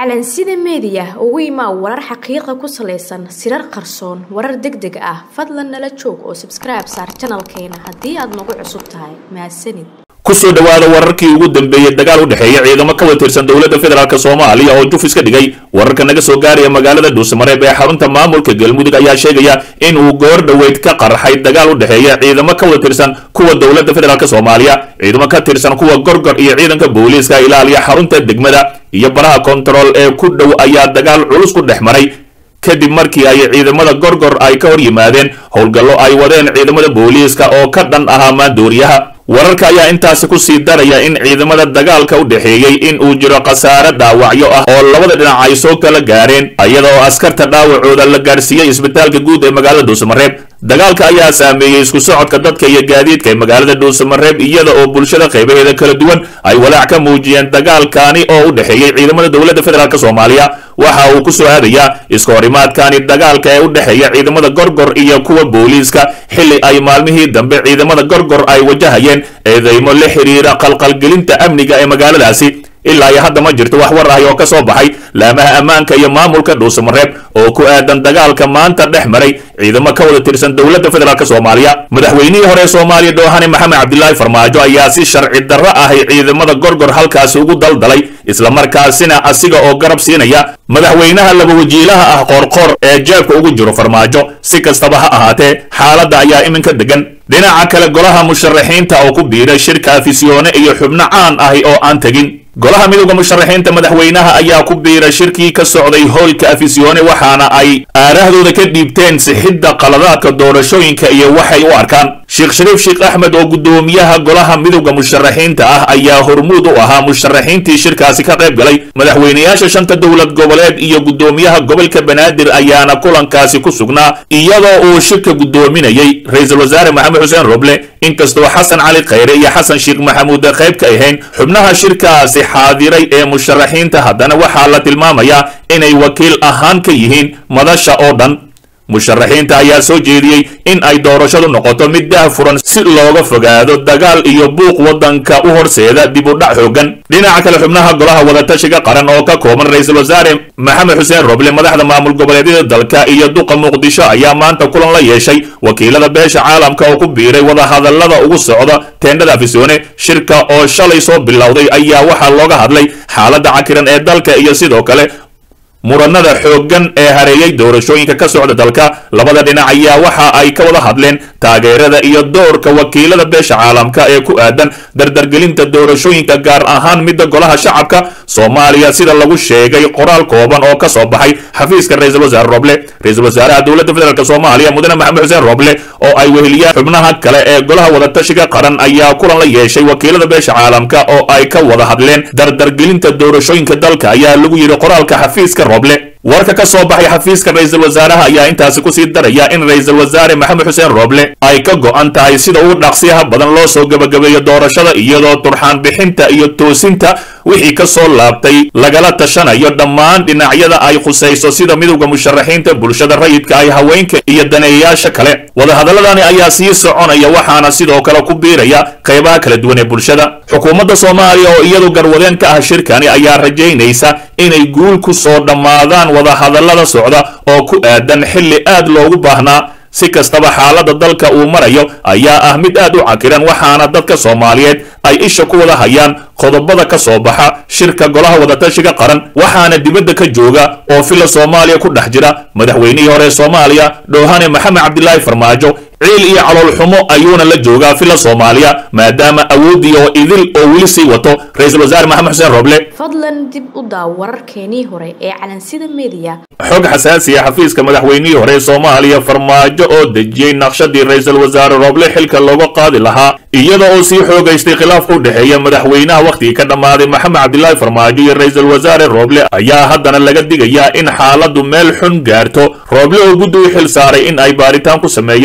calansida meediya ugu imaa warar xaqiiqa ku salaysan sirar qarsoon warar deg deg ah fadlan nala joog oo sabskribe saar janalkeena haddii aad nagu cusub tahay mahadsanid kusoo dhowaada wararkii ugu dambeeyey dagaal u dhexeeya ciidamo ka wada tirsan dowladda federaalk soomaaliya oo juf iska dhigay wararka naga soo gaaraya magaalada dhuusamareeb ee xarunta maamulka galmudug ayaa sheegaya in uu goor dhoweyd ka qarxay dagaal u dhexeeya ciidamo ka wada tirsan kuwa dowladda federaalk soomaaliya ciidamo ka tirsan kuwa gorgor iyo ciidanka booliiska ilaaliya xarunta degmada iyo baraha kontarool ee ku dhow ayaa dagaal culus ku dhex maray kadib markii ay ciidamada gorgor ay ka hor yimaadeen howlgallo ay wadeen ciidamada booliiska oo ka dhan ahaa maandooriyaha wararka ayaa intaasi ku sii daraya in ciidamada dagaalka u dhexeeyey in uu jiro khasaare dhaawacyo ah oo labada dhinac ay soo kala gaareen iyadoo askarta dhaawacooda la gaarsiiyey isbitaalka guud ee magaalada dhuusamareeb dagaalka ayaa saameeyey isku socodka dadka iyo gaadiidka ee magaalada dhuusamareeb iyada oo bulshada qaybaheeda kala duwan ay walaac ka muujiyeen dagaalkaani oo u dhexeeyey ciidamada dowladda federaalk soomaaliya waxa uu ku soo aadayaa iska horimaadkaani dagaalka ee u dhexeeya ciidamada gorgor iyo kuwa booliiska xilli ay maalmihii dambe ciidamada gorgor ay wajahayeen eedeymo la xiriira qalqalgelinta amniga ee magaaladaasi ilaa iyo hadda ma jirto wax war ahi oo ka soo baxay laamaha ammaanka iyo maamulka dhuusamareeb oo ku aadan dagaalka maanta dhex maray ciidamo ka wada tirsan dowladda federaalk soomaaliya madaxweynihii hore soomaaliya doohane maxamed cabdilaahi farmaajo ayaa si sharci darro ahi ciidamada gorgor halkaasi ugu daldalay islamarkaasina asiga oo garab siinaya madaxweynaha laba wajiilaha ah qoorqoor ee jeebka ugu jiro farmaajo si kastaba ha ahaatee xaaladda ayaa iminka degan dhinaca kale golaha musharaxiinta oo ku biiray shirka afisyoone iyo xubno caan ahi oo aan tegin golaha midowda musharaxiinta madaxweynaha ayaa ku biiray shirkii ka socday hoolka afisyoone waxaana ay aarahdooda ka dhiibteen sixidda qaladaadka doorashooyinka iyo waxay u arkaan sheekh shariif sheekh axmed oo guddoomiyaha golaha midowda musharaxiinta ah ayaa hormuud u ahaa musharaxiintii shirkaasi ka qayb galay madaxweynayaasha shanta dowlad goboleed iyo guddoomiyaha gobolka banaadir ayaana kulankaasi ku sugnaa iyadoo uu shirka guddoominayey ra-iisul wasaare maxamed xuseen roble inkastoo xasan cali khayre iyo xasan sheekh maxamuud qayb ka ahayn xubnaha shirkaasi xaadiray ee musharaxiinta haddana waxaa la tilmaamayaa inay wakiil ahaan ka yihiin madasha oo dhan musharaxiinta ayaa soo jeediyey in ay doorashadu noqoto mid daahfuran si looga fogaado dagaal iyo buuq waddanka u horseeda dib u dhac xoogan dhinaca kale xubnaha golaha wadatashiga qaran oo ka kooban ra-iisul wasaare maxamed xuseen roble madaxda maamul goboleedyada dalka iyo duqa muqdisho ayaa maanta kulan la yeeshay wakiilada beesha caalamka oo ku biiray wadahadallada ugu socda teendhada afisyoone shirka oo shalay soo bilowday ayaa waxaa looga hadlay xaaladda cakiran ee dalka iyo sidoo kale muranada xooggan ee hareeyay doorashooyinka ka socda dalka labada dhinac ayaa waxa ay ka wada hadleen taageerada iyo doorka wakiilada beesha caalamka ee ku aadan dardargelinta doorashooyinka gaar ahaan midda golaha shacabka soomaaliya sida lagu sheegay qoraal kooban oo ka soo baxay xafiiska ra-iisul wasaare roble ra-iisul wasaaraha dowladda federaalk soomaaliya mudane maxamed xuseen roble oo ay weheliyaan xubnaha kale ee golaha wadatashiga qaran ayaa kulan la yeeshay wakiilada beesha caalamka oo ay ka wada hadleen dardargelinta doorashooyinka dalka ayaa lagu yidhi qoraalka xafiiska roble warka ka soo baxay xafiiska ra-iisul wasaaraha ayaa intaasi kusii daraya in ra-iisul wasaare maxamed xuseen roble ay ka go-an tahay sida ugu dhaqsiyaha badan loo soo gebagabeeyo doorashada iyadoo turxaan bixinta iyo toosinta wixii ka soo laabtay lagala tashanayo dhammaan dhinacyada ay khusayso sida midowda musharaxiinta bulshada rayidka ay haweenka iyo daneeyayaasha kale wadahadaladani ayaa sii soconaya waxaana sidoo kale ku biiraya qaybaha kala duwan ee bulshada xukuumadda soomaaliya oo iyadu garwadeen ka ah shirkani ayaa rajaynaysa inay guul ku soo dhammaadaan wadahadallada socda oo ku aadan xilli aad loogu baahnaa si kastaba xaaladda dalka uu marayo ayaa ah mid aad u cakiran waxaana dadka soomaaliyeed ay isha ku wada hayaan qodobada ka soo baxa shirka golaha wadatashiga qaran waxaana dibadda ka jooga oo fila soomaaliya ku dhex jira madaxweynihii hore soomaaliya dhoohane maxamed cabdilaahi farmaajo ciil iyo calool xumo ayuuna la joogaa fila soomaaliya maadaama awooddii oo idil oo weli sii wato ra-iisul wasaare maxamed xuseen roble fadlan dib u daaw wararkeenii hore ee calansida meediya xog xasaasi ah xafiiska madaxweynihii hore soomaaliya farmaajo oo dejiyey naqshadii ra-iisul wasaare roble xilka looga qaadi lahaa iyada oo sii xoogaystay khilaafka u dhexeeya madaxweynaha wakhtigii ka dhammaaday maxamed cabdilaahi farmaajo iyo ra-iisul wasaare roble ayaa haddana laga digayaa in xaaladdu meel xun gaarto roble oo guddi u xil saaray in ay baaritaan ku sameeyaan afgembi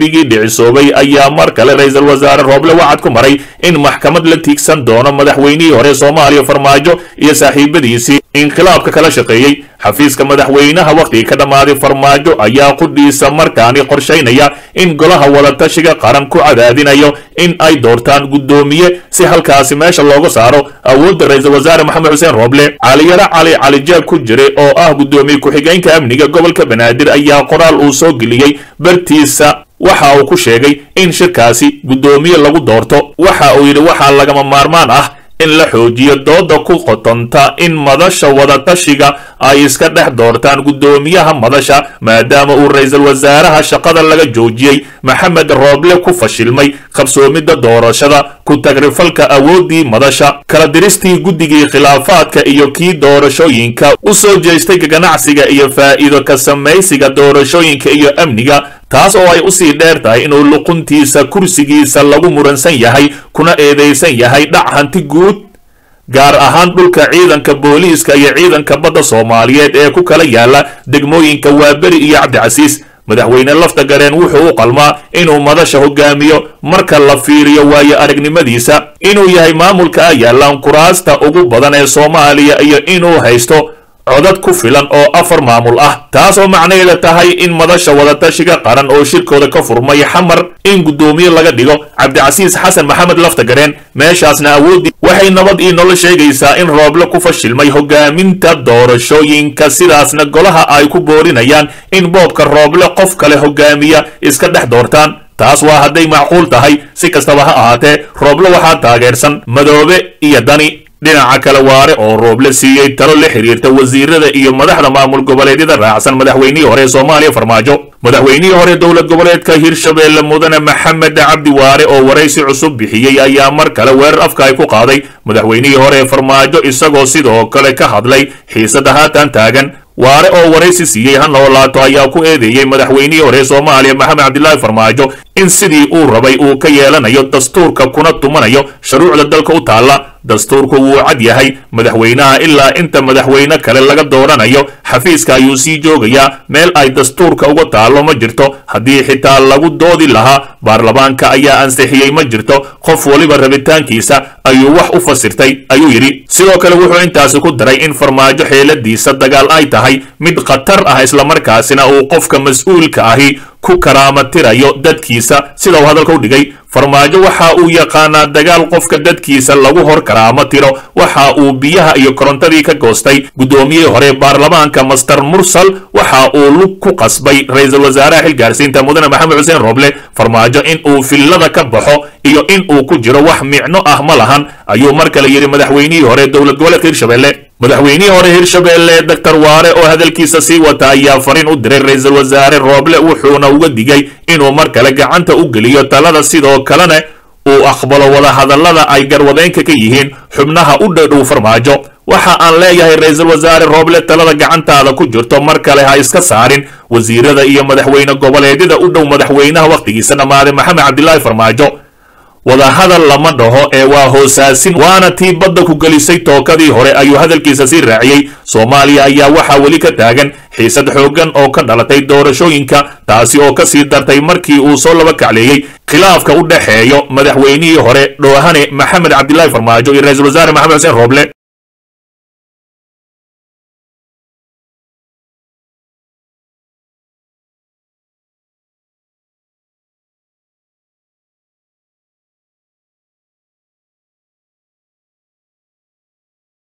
afgembigii dhicisoobay ayaa mar kale ra-iisul wasaare rooble wacad ku maray in maxkamad la tiigsan doono madaxweynihii hore soomaaliya farmaajo iyo saaxiibadiisii inqilaabka kala shaqeeyey xafiiska madaxweynaha wakhtigii ka dhammaaday farmaajo ayaa qudhiisa markaani qorshaynaya in golaha wadatashiga qaran ku cadaadinayo in ay doortaan guddoomiye si halkaasi meesha looga saaro awoodda ra-iisul wasaare maxamed xuseen rooble caliyaro cali calijaab ku jiray oo ah guddoomiye ku-xigeenka amniga gobolka banaadir ayaa qoraal uu soo geliyey bartiisa waxa uu ku sheegay in shirkaasi guddoomiye lagu doorto waxa uu yidhi waxaa lagama maarmaan ah in la xoojiyo dooda ku qotonta in madasha wadatashiga ay iska dhex doortaan guddoomiyaha madasha maadaama uu ra-iisul wasaaraha shaqada laga joojiyey maxamed rooble ku fashilmay qabsoomidda doorashada ku tagrifalka awooddii madasha kala diristii guddigii khilaafaadka iyo kii doorashooyinka u soo jeestay ganacsiga iyo faa'iido ka samaysiga doorashooyinka iyo amniga taas oo ay usii dheer tahay inuu luquntiisa kursigiisa lagu muransan yahay kuna eedaysan yahay dhac hanti guud gaar ahaan dhulka ciidanka booliiska iyo ciidanka badda soomaaliyeed ee ku kala yaala degmooyinka waaberi iyo cabdicasiis madaxweyne lafta gareen wuxuu u qalmaa inuu madasha hogaamiyo marka la fiiriyo waayo aragnimadiisa inuu yahay maamulka a yaalaan kuraasta ugu badan ee soomaaliya iyo inuu haysto codad ku filan oo afar maamul ah taas oo macnaheeda tahay in madasha wadatashiga qaran oo shirkooda ka furmay xamar in guddoomiye laga dhigo cabdicasiis xasan maxamed laftagareen meeshaasna awooddii waxay nabad ii nolo sheegaysaa in rooble ku fashilmay hogaaminta doorashooyinka sidaasna golaha ay ku boorinayaan in boobka rooble qof kale hogaamiya iska dhex doortaan taas waa hadday macquul tahay si kastaba ha ahaatee rooble waxaa taageersan madoobe iyo dani dhinaca kale waare oo rooble siiyey talo la xiriirta wasiirada iyo madaxda maamul goboleedyada raacsan madaxweynihii hore ee soomaaliya farmaajo madaxweynihii hore dowlad goboleedka hirshabeelle mudane maxamed cabdi waare oo waraysi cusub bixiyey ayaa mar kale weerar afka ay ku qaaday madaxweynihii hore ee farmaajo isagoo sidoo kale ka hadlay xiisada haatan taagan waare oo waraysi siiyey ha noolaato ayaa ku eedeeyey madaxweynihii hore soomaaliya maxamed cabdilaahi farmaajo in sidii uu rabay uu ka yeelanayo dastuurka kuna tumanayo shuruucda dalka u taalla dastuurku wuu cad yahay madaxweynaha ilaa inta madaxweyne kale laga dooranayo xafiiska ayuu sii joogayaa meel ay dastuurka uga taallo ma jirto haddii xitaa lagu doodi lahaa baarlamaanka ayaa ansixiyey ma jirto qof waliba rabitaankiisa ayuu wax u fasirtay ayuu yidhi sidoo kale wuxuu intaasi ku daray in farmaajo xeeladiisa dagaal ay tahay mid khatar ah islamarkaasina uu qofka mas-uulka ahi ku karaamatirayo dadkiisa sida uu hadalka u dhigay farmaajo waxa uu yaqaanaa dagaal qofka dadkiisa lagu hor karaamo tiro waxa uu biyaha iyo korontadii ka goostay guddoomiyihii hore baarlamaanka master mursal waxa uu lug ku qasbay ra-iisul wasaaraha xilgaarsiinta mudane maxamed xuseen rooble farmaajo in uu fillada ka baxo iyo in uu ku jiro wax micno ah ma lahan ayuu mar kale yidhi madaxweynihii hore dowlad goboleedka hirshabelle madaxweynihii hore hirshabeelle doctor waare oo hadalkiisa sii wata ayaa fariin u diray ra-iisul wasaare rooble wuxuuna uga digay inuu mar kale gacanta u geliyo talada sidoo kalena uu aqbalo wadahadallada ay garwadeynka ka yihiin xubnaha u dhadhow farmaajo waxa aan leeyahay ra-iisul wasaare rooble talada gacantaada ku jirto mar kale ha iska saarin wasiirada iyo madaxweyne goboleedyada u dhow madaxweynaha wakhtigiisa dhammaaday maxamed cabdilaahi farmaajo wadahadal lama dhaho ee waa hoosaasin waana tii badda ku gelisay tookadii hore ayuu hadalkiisa sii raaciyey soomaaliya ayaa waxaa weli ka taagan xiisad xooggan oo ka dhalatay doorashooyinka taasi oo ka sii dartay markii uu soo laba kacleeyey khilaafka u dhexeeyo madaxweynihii hore dhoohane maxamed cabdilaahi farmaajo iyo ra-iisul wasaare maxamed xuseen rooble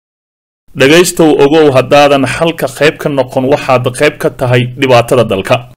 dhegaystow ogow haddaadan xalka qayb ka noqon waxaad qayb ka tahay dhibaatada dalka